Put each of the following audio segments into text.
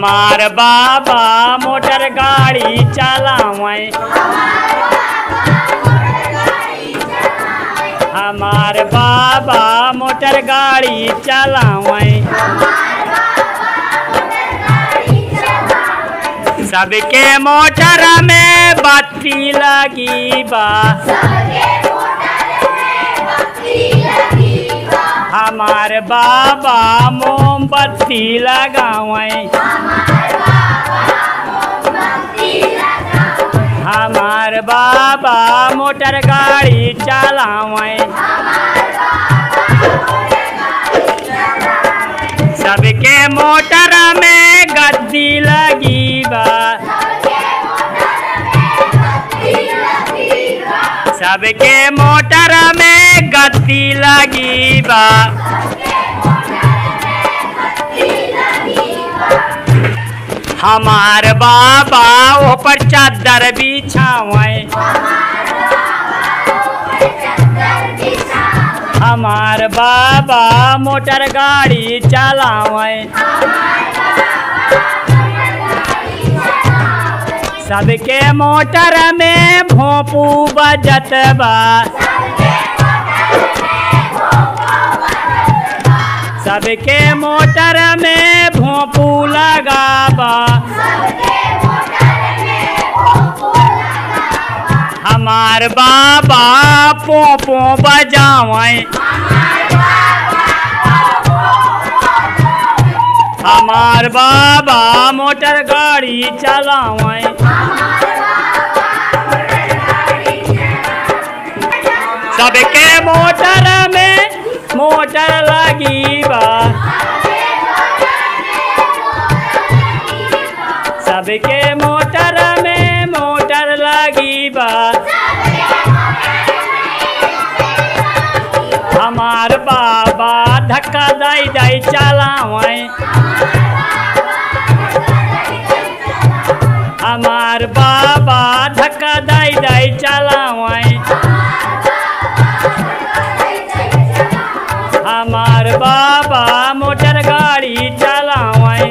हमार बाबा मोटर गाड़ी चलावे हमार बाबा मोटर गाड़ी चलावे सबके मोटर में बत्ती लगी बा हमार बाबा मोमबत्ती लगावे हमार बाबा मोटर गाड़ी चलावे सबके मोटर में गद्दी लगी बा सबके मोटर में गद्दी लगी बा हमार बाबा ऊपर चादर बिछावे हमार बाबा मोटर गाड़ी चलावे सबके मोटर में भोंपू बजत बा सबके मोटर में भोंपू लगाबा हमार बाबा पोपो बजावे हमार बाबा मोटर गाड़ी चलावे सबके मोटर में मोटर लगी बा सबके मोटर में मोटर लगी बा हमार बाबा धक्का दाई दाई चलावे हमार बाबा धक्का दाई दाई चलावे हमार बाबा मोटर गाड़ी चलावे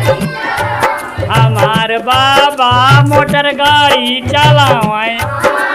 हमार बाबा मोटर गाड़ी चलावे